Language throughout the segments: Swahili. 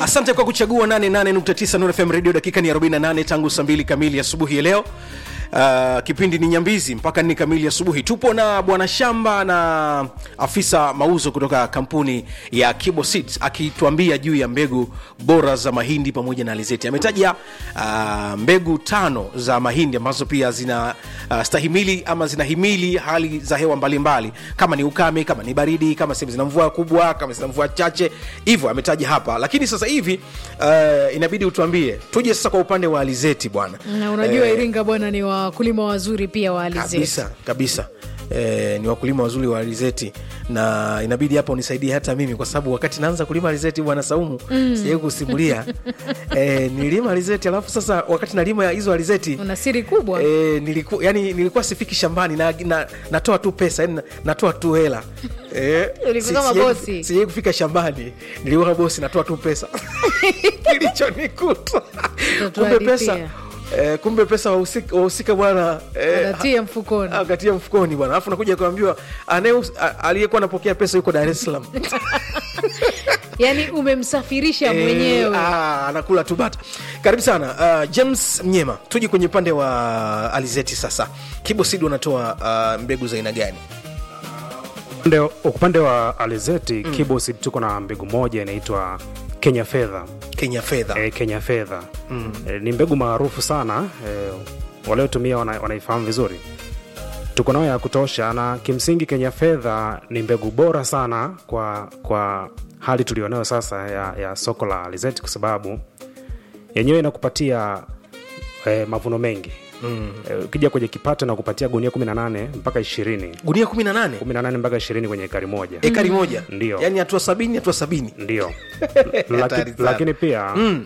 asante kwa kuchagua 88.9 Nuru FM radio dakika ni 48 tangu saa 2 kamili asubuhi ya leo Uh, kipindi ni nyambizi mpaka nne kamili asubuhi tupo na bwana shamba na afisa mauzo kutoka kampuni ya Kibo Seeds akituambia juu ya mbegu bora za mahindi pamoja na alizeti ametaja uh, mbegu tano za mahindi ambazo pia zina uh, stahimili ama zinahimili hali za hewa mbalimbali mbali. kama ni ukame kama ni baridi kama sehemu zina mvua kubwa kama zina mvua chache hivyo ametaja hapa lakini sasa hivi uh, inabidi utuambie tuje sasa kwa upande wa alizeti bwana na unajua iringa bwana ni wakulima wazuri pia wa alizeti kabisa kabisa E, ni wakulima wazuri wa alizeti na inabidi hapa unisaidie hata mimi kwa sababu wakati naanza kulima alizeti bwana saumu mm. sijai kusimulia e, nililima alizeti alafu sasa wakati nalima hizo alizeti una siri kubwa e, niliku, yani, nilikuwa sifiki shambani na, na, natoa tu pesa yani, natoa tu hela e, Ulikuwa kama bosi. sijai kufika shambani nilikuwa bosi natoa tu pesa kilichonikuta kumbe pesa Utatuhadithia. Eh, kumbe pesa wahusika wahusika bwana eh, Anatia mfukoni akatia mfukoni bwana alafu nakuja kuambiwa anaye- a- aliyekuwa anapokea pesa yuko dar es salaam yaani umemsafirisha Eh, mwenyewe ah, anakula tu bata karibu sana uh, james mnyema tuje kwenye upande wa alizeti sasa kibosid wanatoa uh, mbegu za aina gani upande, upande wa alizeti mm. kibosid tuko na mbegu moja inaitwa kenya fedha kenya fedha e, kenya fedha mm. e, ni mbegu maarufu sana e, waliotumia wana, wanaifahamu vizuri tuko nayo ya kutosha na kimsingi kenya fedha ni mbegu bora sana kwa kwa hali tulionayo sasa ya, ya soko la alizeti kwa sababu yenyewe inakupatia e, mavuno mengi mm. e, ukija kwenye kipato na kupatia gunia 18 mpaka 20 gunia 18 18 mpaka 20 kwenye ekari moja ekari moja Ndio. yaani hatua sabini hatua sabini ndio Hatari Laki, sana. lakini pia mm.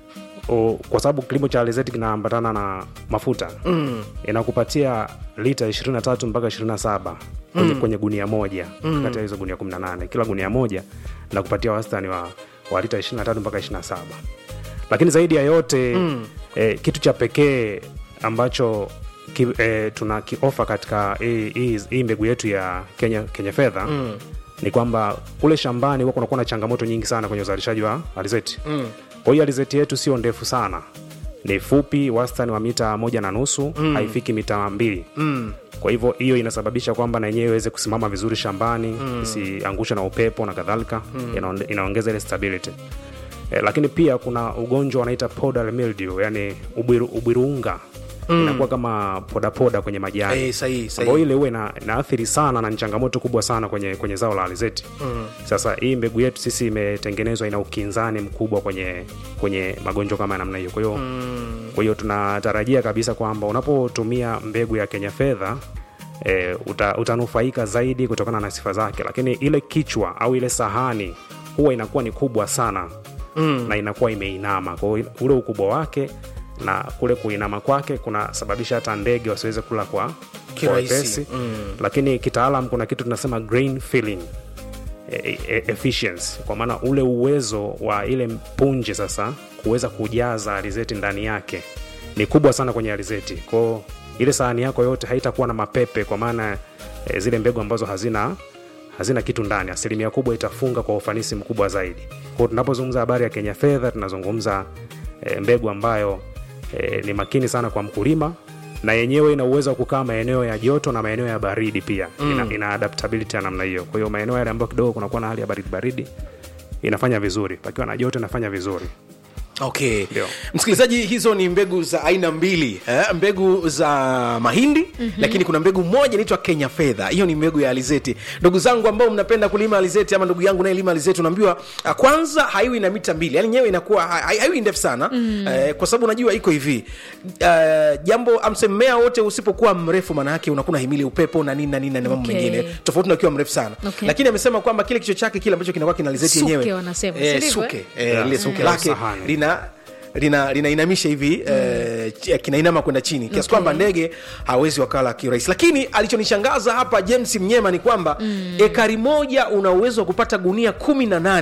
o, kwa sababu kilimo cha alizeti kinaambatana na mafuta mm. inakupatia lita 23 mpaka 27 kwenye, mm. kwenye gunia moja mm. kati ya hizo gunia 18 kila gunia moja nakupatia wastani wa, wa lita 23 mpaka 27 lakini zaidi ya yote mm. eh, kitu cha pekee ambacho ki, eh, tuna kiofa katika hii- hii hii mbegu yetu ya kenya, kenya fedha mm ni kwamba kule shambani huwa kunakuwa na changamoto nyingi sana kwenye uzalishaji wa alizeti mm. kwa hiyo alizeti yetu sio ndefu sana ni fupi wastani wa mita moja na nusu mm. haifiki mita mbili mm. kwa hivyo hiyo inasababisha kwamba na yenyewe iweze kusimama vizuri shambani mm. isiangushwe na upepo na kadhalika mm. Inaonde- inaongeza ile stability eh, lakini pia kuna ugonjwa wanaita powdery mildew yani ubwiru, ubwirunga mm. inakuwa kama podapoda kwenye majani Eh, sahihi, sahihi. ambayo ile huwa ina, inaathiri sana na ni changamoto kubwa sana kwenye, kwenye zao la alizeti mm. sasa hii mbegu yetu sisi imetengenezwa ina ukinzani mkubwa kwenye kwenye magonjwa kama ya namna hiyo kwa hiyo mm. kwa hiyo tunatarajia kabisa kwamba unapotumia mbegu ya kenya fedha E, uta, utanufaika zaidi kutokana na sifa zake lakini ile kichwa au ile sahani huwa inakuwa ni kubwa sana mm. na inakuwa imeinama kwa hiyo ule ukubwa wake na kule kuinama kwake kunasababisha hata ndege wasiweze kula kwa kwa Kirahisi. wepesi mm. lakini kitaalam kuna kitu tunasema grain filling e- e- efficiency kwa maana ule uwezo wa ile punje sasa kuweza kujaza alizeti ndani yake ni kubwa sana kwenye alizeti kwao ile sahani yako yote haitakuwa na mapepe kwa maana e, zile mbegu ambazo hazina hazina kitu ndani asilimia kubwa itafunga kwa ufanisi mkubwa zaidi kwao tunapozungumza habari ya kenya fedha tunazungumza e, mbegu ambayo e, ni makini sana kwa mkulima na yenyewe ina uwezo wa kukaa maeneo ya joto na maeneo ya baridi pia mm. ina, ina adaptability ya namna hiyo kwa hiyo maeneo yale ambayo kidogo kunakuwa na hali ya baridi baridi inafanya vizuri pakiwa na joto inafanya vizuri okay Ndio. msikilizaji hizo ni mbegu za aina mbili eh? mbegu za mahindi mm-hmm. lakini kuna mbegu moja inaitwa kenya fedha hiyo ni mbegu ya alizeti ndugu zangu ambao mnapenda kulima alizeti ama ndugu yangu nayelima alizeti unaambiwa ah, kwanza haiwi na mita mbili yani nyewe inakuwa ha- hai- haiwi ndefu sana mm. eh, kwa sababu unajua iko hivi uh, jambo amse mmea wote usipokuwa mrefu maana yake unakuwa unahimili upepo na nini na nini na mambo Okay. mengine tofauti na ukiwa mrefu sana Okay. lakini amesema kwamba kile kichwa chake kile ambacho kinakuwa kina alizeti Suke yenyewe wanasema, eh, si ndivyo, suke eh? eh, Yeah. lile suke Mm. lake Sahani. lina lina linainamisha hivi mm. eh, ch- kinainama kwenda chini kiasi Okay. kwamba ndege hawezi wakala kiurahisi lakini alichonishangaza hapa james mnyema ni kwamba mm. ekari moja una uwezo wa kupata gunia kumi na nane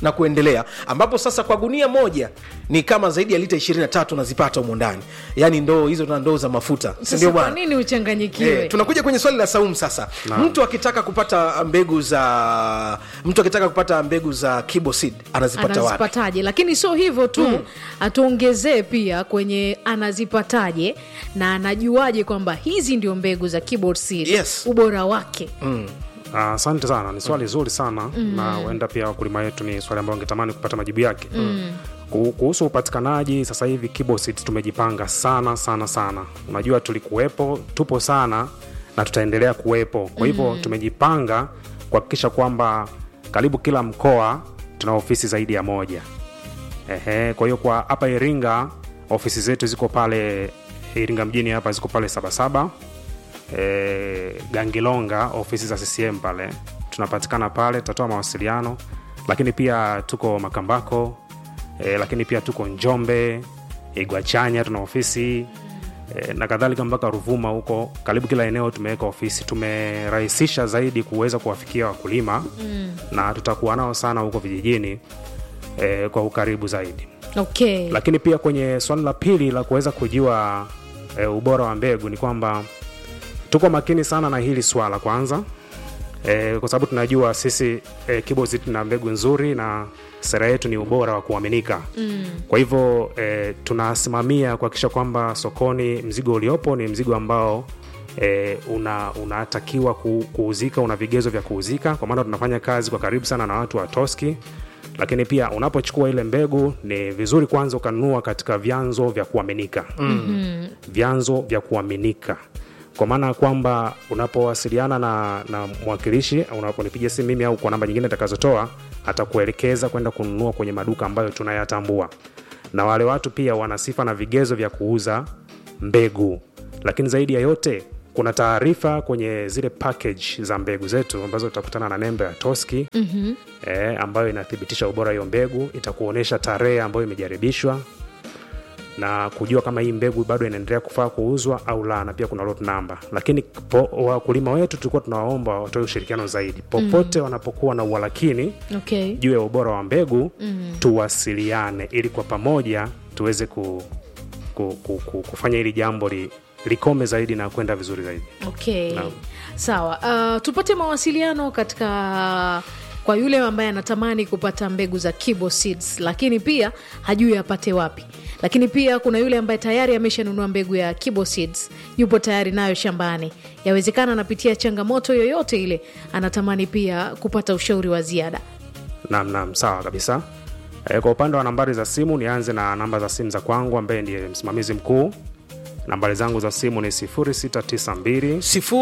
na kuendelea ambapo sasa kwa gunia moja ni kama zaidi ya lita 23 unazipata humo ndani yaani ndoo hizo na ndoo za mafuta si sasa ndio kwa bwana nini uchanganyikiwe Eh, tunakuja kwenye swali la saumu sasa mtu akitaka kupata mbegu za mtu akitaka kupata mbegu za kibosid anazipata wapi anazipataje lakini sio hivyo tu atuongezee pia kwenye anazipataje na anajuaje kwamba hizi ndio mbegu za keyboard seed Yes. ubora wake Ah, asante sana ni swali zuri sana mm. na huenda pia wakulima wetu ni swali ambayo wangetamani kupata majibu yake mm. kuhusu upatikanaji sasa hivi kibosit tumejipanga sana sana sana unajua tulikuwepo tupo sana na tutaendelea kuwepo kwa hivyo mm. tumejipanga kuhakikisha kwamba karibu kila mkoa tuna ofisi zaidi ya moja Ehe, kwa hiyo kwa hapa iringa ofisi zetu ziko pale iringa mjini hapa ziko pale sabasaba e, gangilonga ofisi za ccm pale tunapatikana pale tutatoa mawasiliano lakini pia tuko makambako e, lakini pia tuko njombe igwachanya tuna ofisi e, na kadhalika mpaka ruvuma huko karibu kila eneo tumeweka ofisi tumerahisisha zaidi kuweza kuwafikia wakulima mm. na tutakuwa nao sana huko vijijini e, kwa ukaribu zaidi okay lakini pia kwenye swali la pili la kuweza kujua e, ubora wa mbegu ni kwamba tuko makini sana na hili swala kwanza e, kwa sababu tunajua sisi e, kibozi tuna mbegu nzuri na sera yetu ni ubora wa kuaminika mm. kwa hivyo e, tunasimamia kuhakikisha kwamba sokoni mzigo uliopo ni mzigo ambao E, una unatakiwa ku, kuuzika una vigezo vya kuuzika kwa maana tunafanya kazi kwa karibu sana na watu wa toski lakini pia unapochukua ile mbegu ni vizuri kwanza ukanunua katika vyanzo vya kuaminika mm-hmm. vyanzo vya kuaminika kwa maana ya kwamba unapowasiliana na, na mwakilishi unaponipiga simu mimi au kwa namba nyingine atakazotoa atakuelekeza kwenda kununua kwenye maduka ambayo tunayatambua na wale watu pia wana sifa na vigezo vya kuuza mbegu lakini zaidi ya yote kuna taarifa kwenye zile package za mbegu zetu ambazo utakutana na nembo ya toski mm-hmm. e, ambayo inathibitisha ubora hiyo mbegu itakuonyesha tarehe ambayo imejaribishwa na kujua kama hii mbegu bado inaendelea kufaa kuuzwa au la na pia kuna lot number lakini po, wakulima wetu tulikuwa tunawaomba watoe ushirikiano zaidi popote mm. wanapokuwa na uhalakini okay juu ya ubora wa mbegu mm. tuwasiliane ili kwa pamoja tuweze ku, ku, ku, ku, kufanya hili jambo li, likome zaidi na kwenda vizuri zaidi okay Naam. sawa uh, tupate mawasiliano katika kwa yule ambaye anatamani kupata mbegu za kibo seeds lakini pia hajui apate wapi lakini pia kuna yule ambaye tayari ameshanunua mbegu ya kibo seeds yupo tayari nayo shambani yawezekana anapitia changamoto yoyote ile anatamani pia kupata ushauri wa ziada Naam, naam, sawa kabisa. E, kwa upande wa nambari za simu nianze na namba za simu za kwangu ambaye ndiye msimamizi mkuu. Nambari zangu za simu ni 0692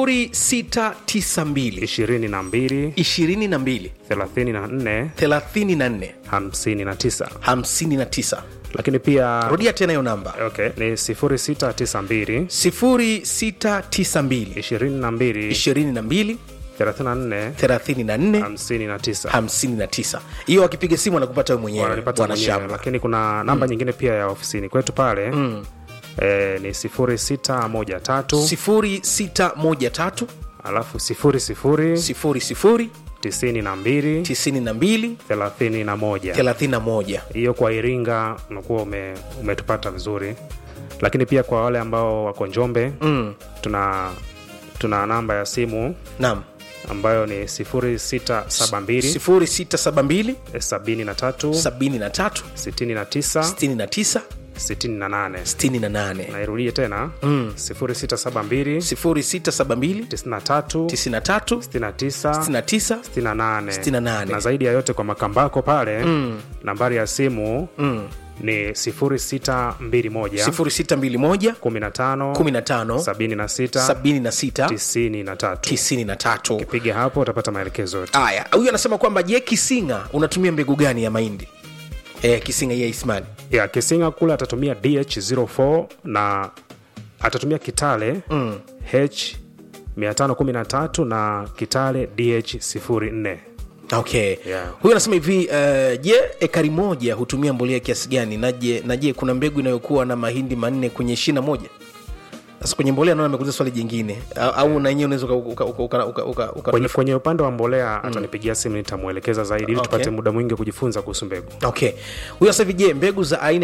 0692 22 22 34 34 59, 59 lakini pia rudia tena hiyo namba okay, ni 0692 0692 22 22 34 34 59 59 hiyo akipiga simu anakupata we mwenyewe wananipata bwana mwenyewe, shamba lakini kuna namba nyingine pia ya ofisini kwetu pale mm. e, ni 0613 0613 alafu 00 00 92 92 31 31 hiyo kwa iringa unakuwa ume, umetupata vizuri lakini pia kwa wale ambao wako njombe mm. tuna tuna namba ya simu naam ambayo ni 0672 0672 73 73 69 69 68 68 nairudie tena mm. 0672 0672 93 93 69 69 68 68. na zaidi ya yote kwa makambako pale mm. nambari ya simu mm. ni 0621 0621 15 15 76 76 93 93 piga hapo utapata maelekezo yote haya huyu anasema kwamba je kisinga unatumia mbegu gani ya mahindi e, kisinga ya ismani ya kisinga kule atatumia dh04 na atatumia kitale mm. h 513 na kitale dh04 okay Yeah. huyu anasema hivi uh, je ekari moja hutumia mbolea kiasi gani na je na je kuna mbegu inayokuwa na mahindi manne kwenye shina moja sasa kwenye mbolea naona amekuuliza swali jingine au, au na yenyewe unaweza uka- uka- uka- uka- uka- uka- kwenye, kwenye upande wa mbolea atanipigia simu nitamwelekeza zaidi ili Okay. tupate muda mwingi wa kujifunza kuhusu mbegu okay huyo sasa hivi je mbegu za aina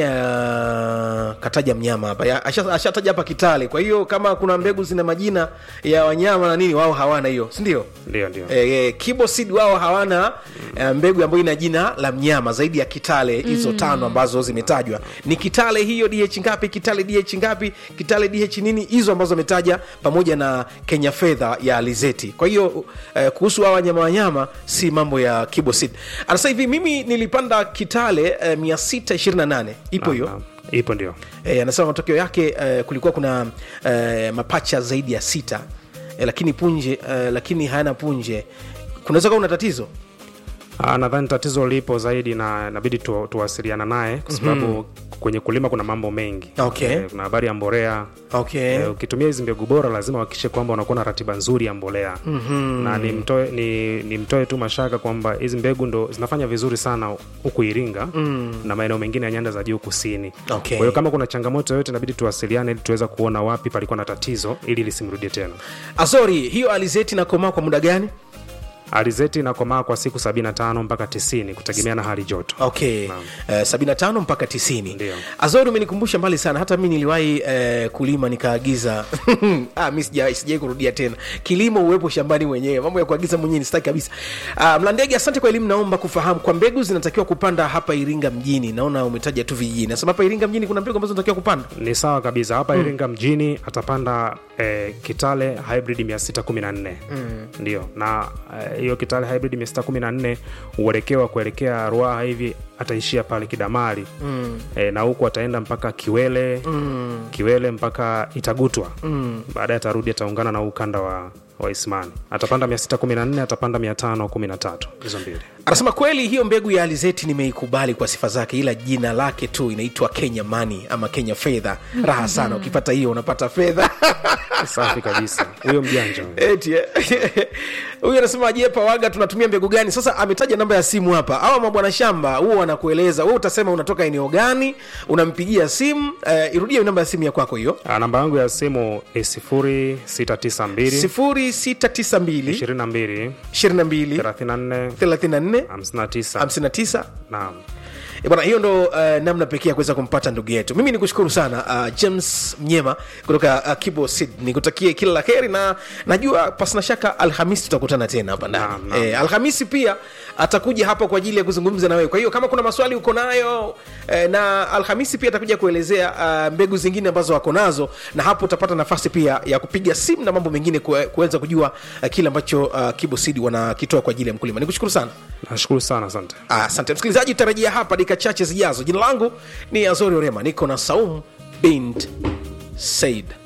ya kataja mnyama hapa Ya- asha- ashataja hapa kitale kwa hiyo kama kuna mbegu zina majina ya wanyama na nini wao hawana hiyo sindio ndio ndio e, e, kibosid wao hawana e, mbegu ambayo ina jina la mnyama zaidi ya kitale hizo mm. tano ambazo zimetajwa ni kitale hiyo dh ngapi kitale dh ngapi kitale dh nini hizo ambazo ametaja pamoja na kenya fedha ya alizeti kwa hiyo e, kuhusu hawa wanyama wanyama si mambo ya kibosid anasa hivi mimi nilipanda kitale e, 628 ipo hiyo Naam, ipo ndio e, anasema matokeo yake e, kulikuwa kuna e, mapacha zaidi ya sita e, lakini punje e, lakini hayana punje kunaweza kuwa una tatizo Ah, nadhani tatizo lipo zaidi na inabidi tu, tuwasiliana naye kwa sababu mm-hmm. kwenye kulima kuna mambo mengi Okay. Eh, kuna habari ya mbolea okay Eh, ukitumia hizi mbegu bora lazima uhakikishe kwamba unakuwa na ratiba nzuri ya mbolea mm-hmm. na nimtoe ni, nimtoe tu mashaka kwamba hizi mbegu ndo zinafanya vizuri sana huku iringa mm. na maeneo mengine ya nyanda za juu kusini Okay. kwa hiyo kama kuna changamoto yoyote inabidi tuwasiliane ili tuweza kuona wapi palikuwa na tatizo ili lisimrudie tena azori hiyo alizeti nakomaa kwa muda gani alizeti inakomaa kwa siku 75 mpaka 90 kutegemea na hali joto okay Naam. uh, 75 mpaka 90 Ndio. azori umenikumbusha mbali sana hata mi niliwahi uh, kulima nikaagiza ah, mi sijai sijai kurudia tena kilimo uwepo shambani mwenyewe mambo ya kuagiza mwenyewe ni staki kabisa uh, mlandege asante kwa elimu naomba kufahamu kwa mbegu zinatakiwa kupanda hapa iringa mjini naona umetaja tu vijijini nasema hapa iringa mjini kuna mbegu ambazo zinatakiwa kupanda ni sawa kabisa hapa mm. iringa mjini atapanda eh, kitale hybrid 614 mm. ndio na eh, hiyo kitale hybrid 614 uelekeo wa kuelekea ruaha hivi ataishia pale kidamari mm. eh, na huku ataenda mpaka kiwele mm. kiwele mpaka itagutwa mm. baadaye atarudi ataungana na huu ukanda wa wa ismani atapanda 614 atapanda 513 hizo mbili anasema kweli hiyo mbegu ya alizeti nimeikubali kwa sifa zake ila jina lake tu inaitwa kenya mani ama kenya fedha raha sana ukipata hiyo unapata fedha safi kabisa huyo mjanja huyo. Eti, eh. huyu anasema je pawaga tunatumia mbegu gani sasa ametaja namba ya simu hapa awa mabwana shamba huo wanakueleza we utasema unatoka eneo gani unampigia simu uh, irudie namba ya simu ya kwako hiyo Ah, namba yangu ya simu ni 0692 0692 22 22 34 34 59 59 naam Eh, bwana hiyo ndo uh, namna pekee ya kuweza kumpata ndugu yetu mimi ni kushukuru sana uh, james mnyema kutoka uh, kibo sid nikutakie kila la heri na najua pasina shaka alhamisi tutakutana tena hapa ndani Naam, naam. eh, alhamisi pia atakuja hapa kwa ajili ya kuzungumza na wewe kwa hiyo kama kuna maswali uko nayo eh, na alhamisi pia atakuja kuelezea uh, mbegu zingine ambazo wako nazo na hapo utapata nafasi pia ya kupiga simu na mambo mengine kue- kuweza kujua uh, kile ambacho uh, kibo sid wanakitoa kwa ajili ya mkulima nikushukuru sana nashukuru sana asante asante msikilizaji tutarejea hapa dakika chache zijazo jina langu ni azori orema niko na saum bint said